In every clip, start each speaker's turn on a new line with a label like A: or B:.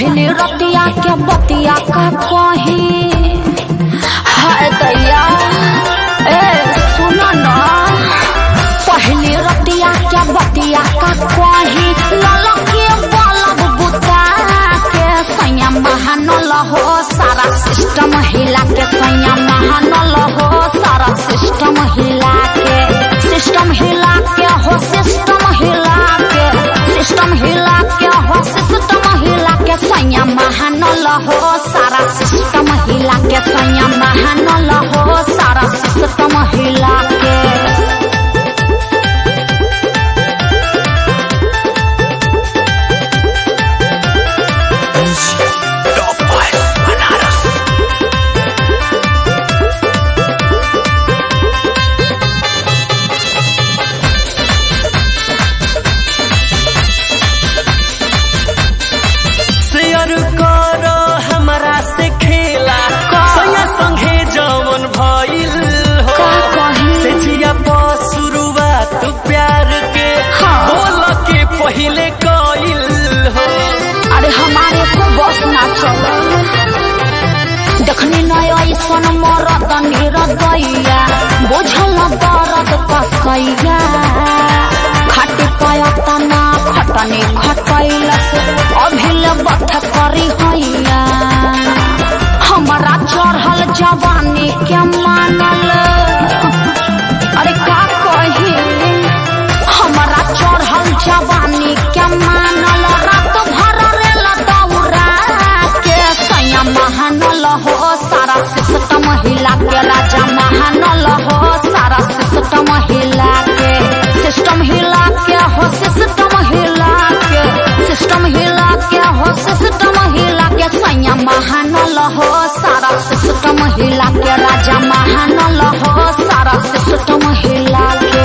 A: पहले रतिया के बतिया का कही हाय दैया ए सुनो ना पहले रतिया के बतिया का कही ललके बलब बुता के सैया महानल हो सारा सिस्टम हिला के सैया महानल हो सारा सिस्टम हिला के सिस्टम हिला के हो सिस्टम हिला के सिस्टम हिला के हो सिस्टम हिला के सैया महानल हो सारा सिस्टम हिला के सैया महानल हो सारा सिस्टम हिला के
B: शेयर कर हमरा से खेला सैया संगे जवन भइल हो
A: का कही
B: से जिया पर शुरुआत प्यार के
A: हाँ।
B: बोल के पहिले कइल हो
A: अरे हमारे को बस ना चलो देखनी नय ऐसन मरद निरदैया बुझल दर्द कसैया खट पयतना खटनी खटैलस अभिल बथ करी हैया हमारा चढ़ल जवानी के मानल अरे का कही हमारा चढ़ल जवानी के मानल रात भर रेल दौरा के सैया महानल हो सारा सिस्टम हिला के राजा महानल हो सारा सिस्टम हिला के सिस्टम हिला के हो सिस्टम हिला के सिस्टम हिला के हो सिस्टम हिला के सैया महानल हो सारा सिस्टम हिला के राजा महानल हो सारा सिस्टम हिला के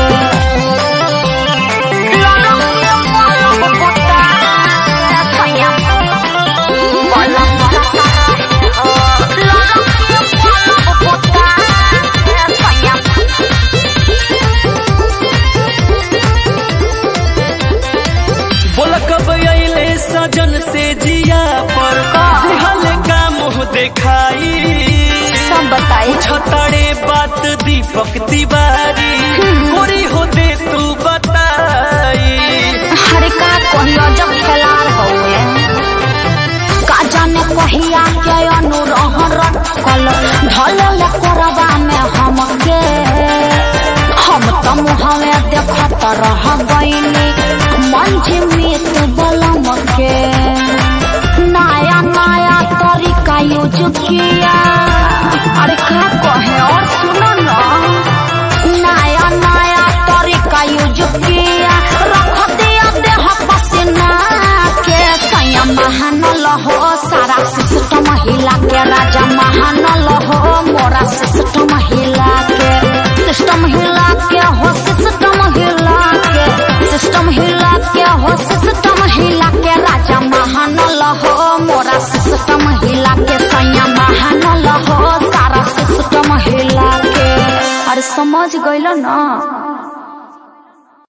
B: बोल कब अइले सजन से जिया पर दिहल का मुँह देखाई
A: सब बताई
B: छतड़े बात दीपक तिवारी गोरी हो दे तू बताई
A: हरे का कहियो जब खेलार हउए का जाने कहिया के अनुरह रखल ढलल करबा में हमके हम त मुहवे देखत रह गइनी मंच में तो बलम के नया नया तरीका यूज किया अरे का कहे और सुनो ना नया नया तरीका यूज किया रख दिया देह पसीना के सैया महानल हो सारा सिस्टम हिला के राजा महानल हो मोरा सिस्टम हिला के सिस्टम हिला के हो सिस्टम हिला के सिस्टम हिला के हो सिस्टम हिला के राजा महानल हो मोरा सिस्टम हिला के सैया महानल हो सारा सिस्टम हिला के अरे समझ गइल ना